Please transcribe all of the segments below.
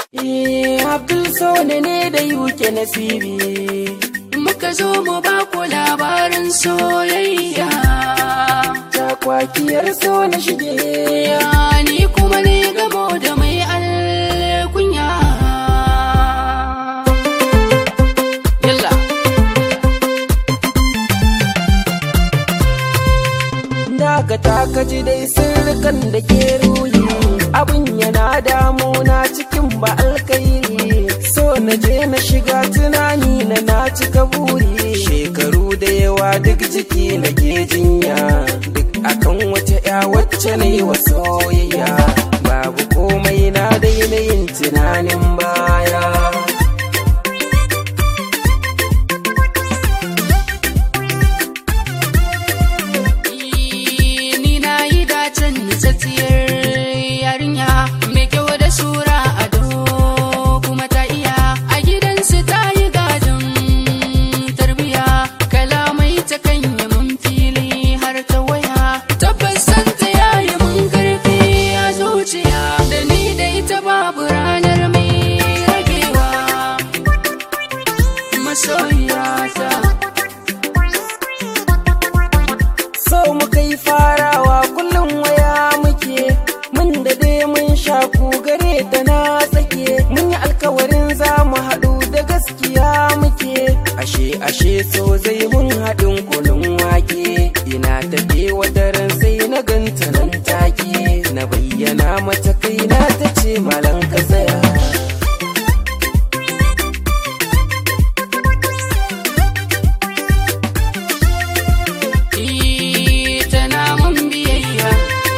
Eh, Abdul Sone ne da yuke nasibi. Muka zo mu ba ku labarin soyayya. Takwakiyar so na shige. Ya ni kuma ne gamo da mai alkunya. Yalla. Daga takaji dai sirrikan da ke ruhi. Abin yana damuna cikin ba alkairi. So na je na shiga tunani na na cika buri. Shekaru da yawa duk jiki na ke jinya. Duk akan wata ya wacce na yi wa soyayya. Babu komai na daina yin tunanin baya. Ni na yi dacen nitsatsiyar yarinya mai kyau da sura ado kuma ta iya a gidansu ta yi gadon tarbiya kalamai ta kan yi mun fili har ta waya tabbas san ta yayi mun karfi a zuciya da ni da ita babu ranar mai ragewa masoyiyata So mu kai farawa kullum waya muke mun da dai mun shaku gare ta na tsake mun yi alkawarin za mu haɗu da gaskiya muke ashe ashe so zai mun haɗin kulun wake ina tafe wata ran sai na ganta nan take na bayyana mata kaina ta ce malan ka tsaya Eh, tana mun biyayya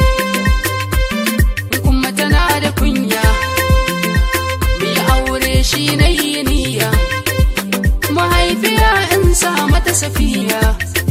kuma tana da kunya mai aure shi na yi niyya mahaifiya in sa mata safiya